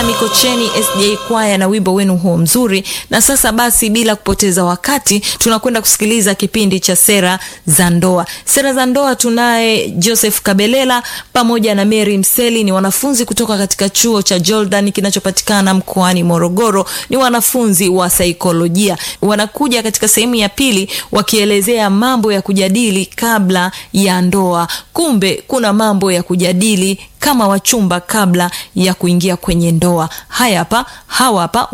Mikocheni SDA kwaya na wimbo wenu huo mzuri. Na sasa basi, bila kupoteza wakati, tunakwenda kusikiliza kipindi cha sera za ndoa. Sera za ndoa tunaye Joseph Kabelela pamoja na Mary Mseli, ni wanafunzi kutoka katika chuo cha Jordan kinachopatikana mkoani Morogoro. Ni wanafunzi wa saikolojia, wanakuja katika sehemu ya pili wakielezea mambo ya kujadili kabla ya ndoa. Kumbe kuna mambo ya kujadili kama wachumba kabla ya kuingia kwenye ndoa. Haya hapa, hawa hapa